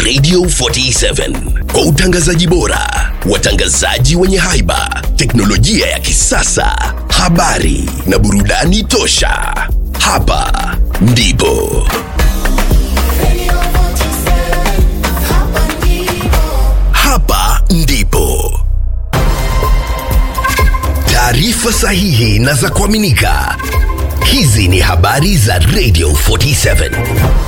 Radio 47 kwa utangazaji bora, watangazaji wenye haiba, teknolojia ya kisasa, habari na burudani tosha. Hapa ndipo hapa ndipo taarifa sahihi na za kuaminika. Hizi ni habari za Radio 47.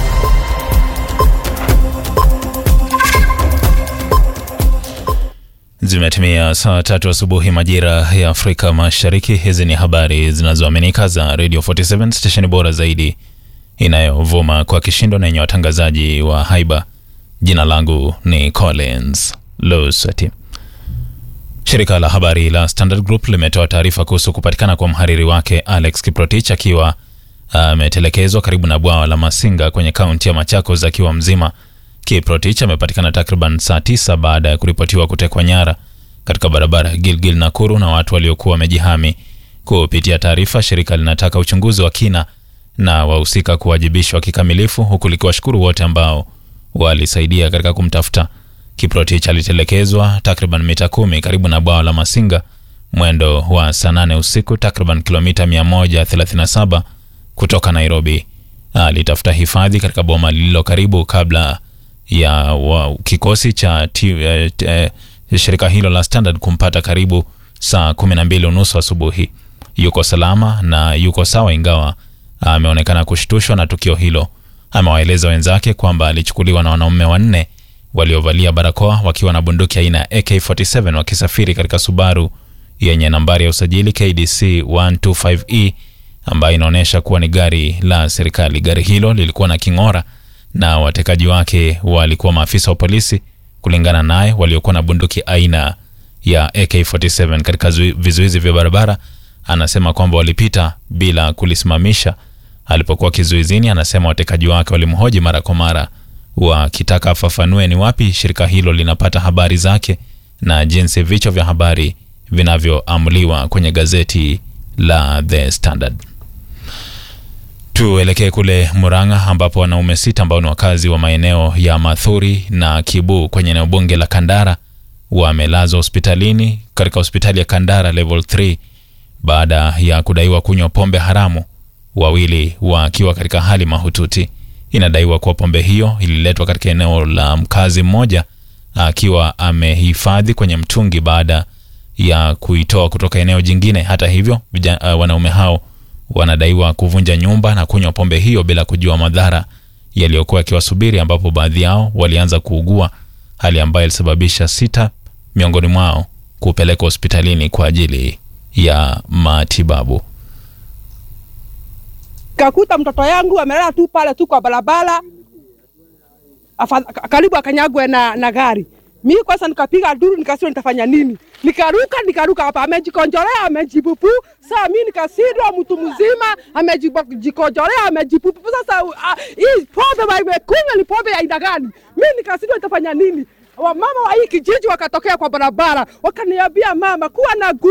Zimetimia saa tatu asubuhi majira ya Afrika Mashariki. Hizi ni habari zinazoaminika za Radio 47 stesheni bora zaidi inayovuma kwa kishindo na yenye watangazaji wa haiba. Jina langu ni Collins Lusati. Shirika la habari la Standard Group limetoa taarifa kuhusu kupatikana kwa mhariri wake Alex Kiprotich akiwa ametelekezwa karibu na bwawa la Masinga kwenye kaunti ya Machakos akiwa mzima. Kiprotich amepatikana takriban saa tisa baada ya kuripotiwa kutekwa nyara katika barabara ya Gilgil Nakuru na watu waliokuwa wamejihami. Kupitia taarifa, shirika linataka uchunguzi wa kina na wahusika kuwajibishwa kikamilifu, huku likiwashukuru wote ambao walisaidia katika kumtafuta. Kiprotich alitelekezwa takriban mita kumi karibu na bwawa la Masinga mwendo wa saa nane usiku, takriban kilomita 137 kutoka Nairobi. Alitafuta hifadhi katika boma lililo karibu kabla ya wa, kikosi cha ti, eh, eh, shirika hilo la Standard kumpata karibu saa kumi na mbili unusu asubuhi. Yuko salama na yuko sawa, ingawa ameonekana kushtushwa na tukio hilo. Amewaeleza wenzake kwamba alichukuliwa na wanaume wanne waliovalia barakoa wakiwa na bunduki aina ya AK47 wakisafiri katika Subaru yenye nambari ya usajili KDC 125E ambayo inaonyesha kuwa ni gari la serikali. Gari hilo lilikuwa na king'ora na watekaji wake walikuwa maafisa wa polisi, kulingana naye, waliokuwa na bunduki aina ya AK47. Katika zui- vizuizi vya barabara, anasema kwamba walipita bila kulisimamisha. Alipokuwa kizuizini, anasema watekaji wake walimhoji mara kwa mara wakitaka afafanue ni wapi shirika hilo linapata habari zake na jinsi vichwa vya habari vinavyoamuliwa kwenye gazeti la The Standard. Tuelekee kule Murang'a ambapo wanaume sita ambao ni wakazi wa maeneo ya Mathuri na Kibu kwenye eneo bunge la Kandara wamelazwa hospitalini katika hospitali ya Kandara level 3 baada ya kudaiwa kunywa pombe haramu, wawili wakiwa katika hali mahututi. Inadaiwa kuwa pombe hiyo ililetwa katika eneo la mkazi mmoja akiwa amehifadhi kwenye mtungi baada ya kuitoa kutoka eneo jingine. Hata hivyo, vija, uh, wanaume hao wanadaiwa kuvunja nyumba na kunywa pombe hiyo bila kujua madhara yaliyokuwa yakiwasubiri, ambapo baadhi yao walianza kuugua, hali ambayo ilisababisha sita miongoni mwao kupelekwa hospitalini kwa ajili ya matibabu. kakuta mtoto yangu amelala tu pale tu kwa barabara, afa- ka- karibu akanyagwe na, na gari. Mi kwanza nikapiga duru, nikasema nitafanya nini? Nikaruka nikaruka hapa, amejikonjolea amejipupu. Saa mi nikasindwa, mtu mzima amejikonjolea amejipupu. Sasa uh, hii pombe imekunywa ni pombe ya aina gani? Mi nikasindwa nitafanya nini? Wamama wa hii kijiji wakatokea kwa barabara wakaniambia, mama, kuwa na gu